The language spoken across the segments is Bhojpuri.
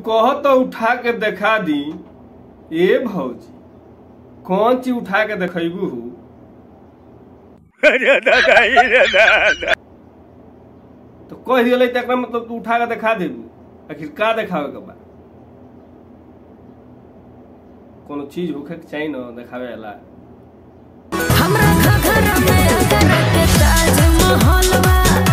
कह तो उठा के देखा दी ए भौजी कौन चीज उठा के देखेबू हु तो कह दिले त एकरा मतलब तू उठा के देखा देबू आखिर का देखावे के बा कोनो चीज होखे के चाहिए ना देखावे वाला हमरा घघरा में अगर के ताजमहल बा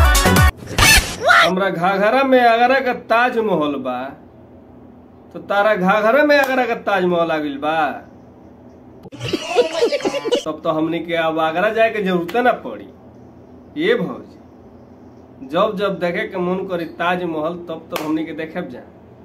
हमरा घाघरा में आगरा का ताजमहल बा तो तारा घाघरा में आगरा का ताजमहल आ गइल बा तब तो हमनी के अब आगरा जाए के जरूरत ना पड़ी ये भौजी जब जब देखे के मन करी ताजमहल तब तो हमनी के देखे जा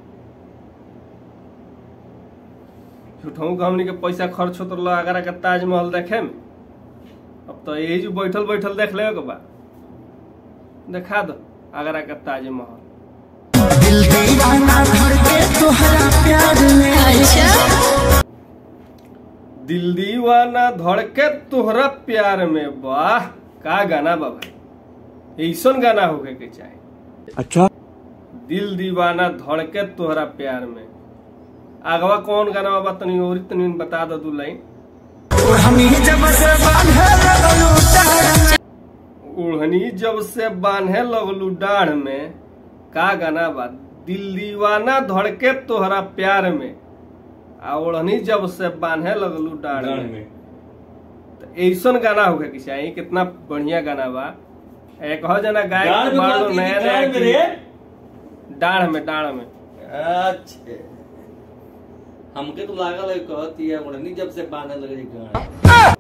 झूठों के हमनी के पैसा खर्च होत रहा आगरा का ताजमहल देखे में अब तो यही जो बैठल बैठल देख ले के बा देखा दो आगरा का ताजमहल दिल दीवाना भर के तोहरा प्यार में अच्छा दिल दीवाना धड़के तोहरा प्यार में वाह का गाना बा भाई ऐसन गाना होके के चाहे अच्छा दिल दीवाना धड़के तोहरा प्यार में आगवा कौन गाना बा तनी और तनी बता दो दू लाइन हमी जब से बांधे लगलू तार ओढ़नी जब से बांधे लगलू डाढ़ में का गाना बा दिल दीवाना धड़के तोहरा प्यार में आ ओढ़नी जब से बांधे लगलू डाढ़ में तो ऐसन गाना होगा कि चाहिए कितना बढ़िया गाना बा एक हो जना गाय डाढ़ में बात नया की डाढ़ में रे? डाढ़ में डाढ़ में अच्छे हमके तो लागल है कहती है उड़नी जब से बांधे लगे गाड़ी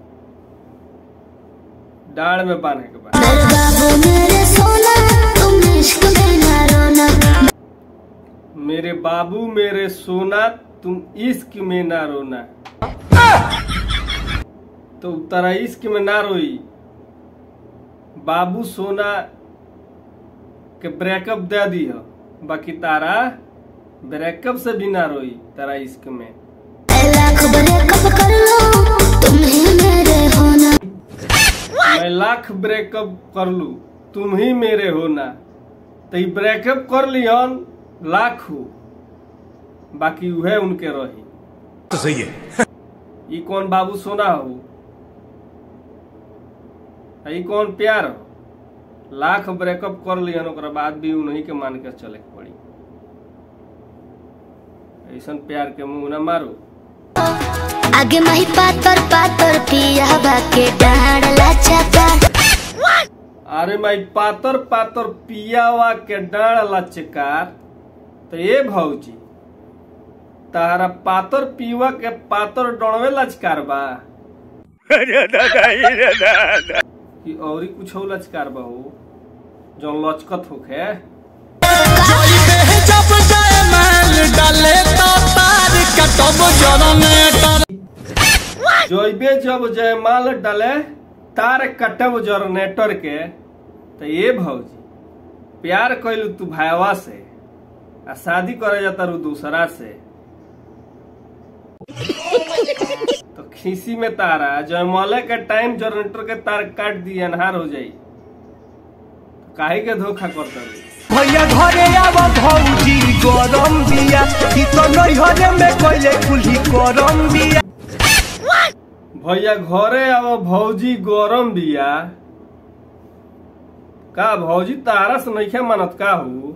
डाढ़ में बांधे के बाद मेरे बाबू मेरे सोना तुम इश्क में ना रोना मेरे बाबू मेरे सोना तुम इश्क में ना रोना तो तारा इश्क में ना रोई बाबू सोना के ब्रेकअप दे दी हो बाकी तारा ब्रेकअप से भी ना रोई तारा इश्क में ऐ लाख ब्रेकअप कर लो तुम ही मेरे होना मैं लाख ब्रेकअप कर लू तुम ही मेरे हो ना तो ई ब्रेकअप कर लिहन लाख हो बाकी उहे उनके रही तो सही है ई कौन बाबू सोना हो आ ई कौन प्यार हो लाख ब्रेकअप कर लिहन ओकरा बाद भी उन्हीं के मान के चले के पड़ी ऐसन प्यार के मुंह ना मारो आगे माही पातर पातर पिया बाके डांडला चाका अरे माई पातर पातर पियावा के डांड लचकार तो ये भौजी तारा पातर पीवा के पातर डणवे लचकार बा कि औरी कुछ लचकार बा हो जो लचकत होखे जब जाए माल डाले तो तार कटब जनरेटर जैबे जब जयमाल डले तार कटब जनरेटर के तो ये भौजी प्यार कैलू तू भाईवा से आ शादी करे जाता रू दूसरा से तो खीसी में तारा जयमाले के टाइम जनरेटर के तार काट दी अनहार हो जाई तो काहे के धोखा करता रू भैया घरे आव भौजी गरम बिया ई तो नैहरे में कइले कुल्ही गरम बिया भैया घरे अब भौजी गरम बिया का भौजी तारा से नइखे मानत का हूँ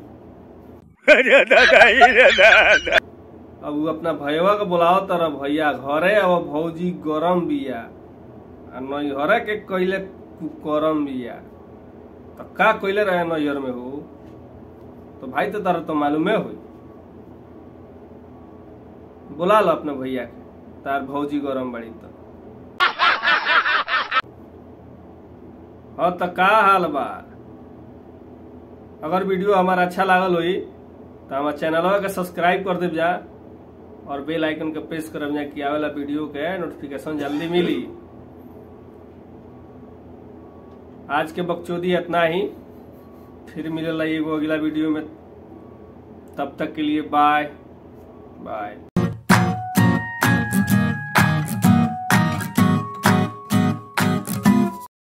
अब उ अपना भैया के बुलाओ तर भैया घरे अब भौजी गरम बिया आ नैहरे के कइले कुकरम बिया तो का कइले रहे नैहर में हो तो भाई तो तारा तो मालूमे होई बुला लो अपने भैया के तार भौजी गरम बड़ी तो हाँ तो का हाल बा अगर वीडियो हमारा अच्छा लागल होई तो हमारे चैनलवा के सब्सक्राइब कर देव जा और बेल आइकन के प्रेस करब जा कि आवेला वीडियो के नोटिफिकेशन जल्दी मिली आज के बकचोदी इतना ही फिर मिलेला एगो अगला वीडियो में तब तक के लिए बाय बाय